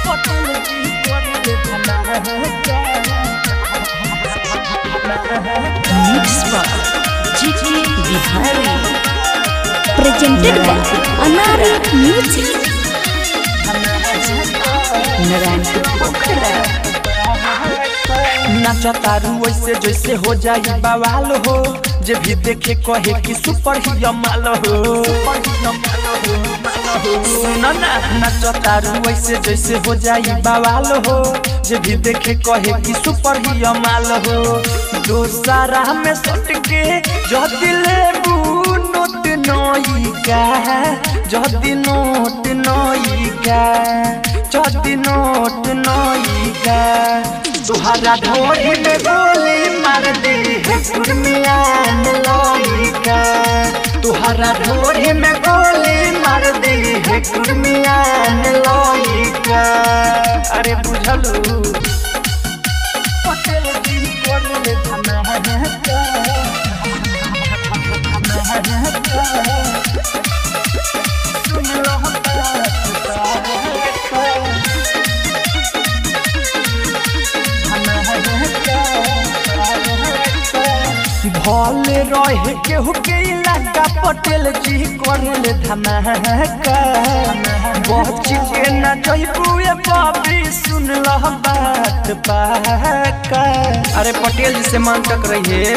Mix by GT Bihari. presented by Anari Music. Naranpur Pokhara. नाचा तारू ऐसे जैसे हो जाई बवाल हो जे भी देखे कहे कि सुपर ही माल हो सुनो ना नाचा तारू ऐसे जैसे हो जाई बवाल हो जे भी देखे कहे कि सुपर ही माल हो दोसारा में सट के जो दिले नोट नई का जदी नोट नई का जदी नोट नई का तुहरा ढोरी में गोली मार दी है कुर्मियान लइका तुहरा ढोरी में गोली मार दी है कुर्मियान लइका अरे बुझलू पटेल जी कोले धमाका सुन लो भले रहे केहू के इलाका पटेल जी करले धमाका बच के न जइबुए बाबी सुन ल बात पाका अरे पटेल जी से मन तक रहिए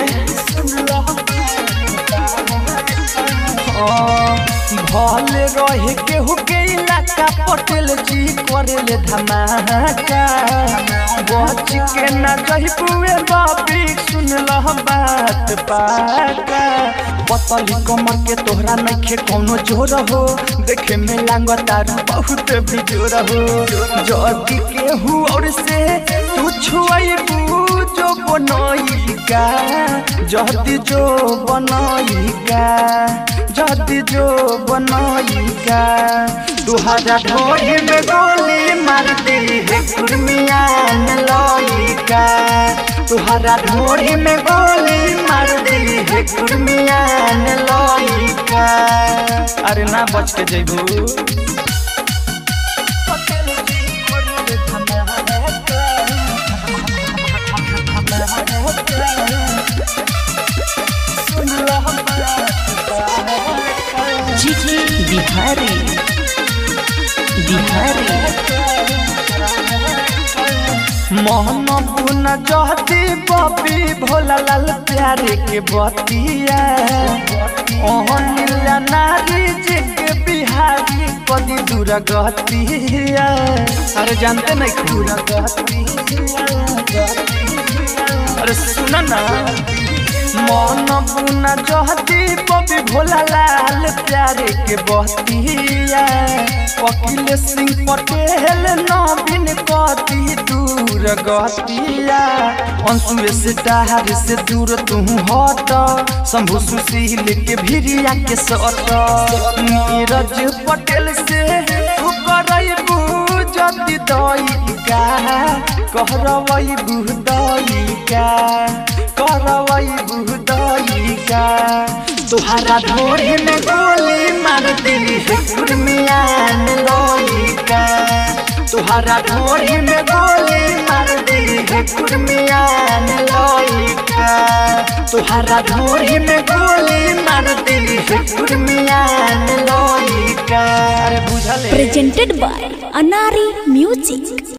भले रहे केहू के इलाका पटेल जी करले धमाका बच के न जइबुए बाबी सुन ल बात पाका पतली कमर के तोहरा नइखे कौनो जोर हो देखे में लांग तारू बहुत बिजोर हो जदी केहू और से तू छुआइबू जो बनइका जदी जो बनइका जदी जो बनइका तुहरा ढोरी में गोली मार दी है कुर्मियान लइका तुहरा ढोरी में गोली मार दी है कुर्मियान लइका अरे ना बच के जइबू GT Bihari. Bihari. मोहन बुन जहती बबी भोला लाल प्यारे के बतिया ओहन नारी जी के बिहारी कदी दूर गतिया अरे जानते नहीं दूर गतिया अरे सुन ना मन बुना जहती बबी भोला लाल प्यारे के बतिया वकील सिंह पटेल नवीन कदी दूर गतिया अंशुए से डहार से दूर तू हट शंभु सुशील के भिरिया के सट नीरज पटेल से तू करबू जति दईका कहरबू दईका करवई बुदईका तुहरा ढोरी में गोली मार दिली है कुर्मियान लइका तुहरा ढोरी में गोली मार दिली है कुर्मियान लइका तुहरा ढोरी में गोली मार दिली है कुर्मियान लइका अरे बुझले Presented by Anari Music.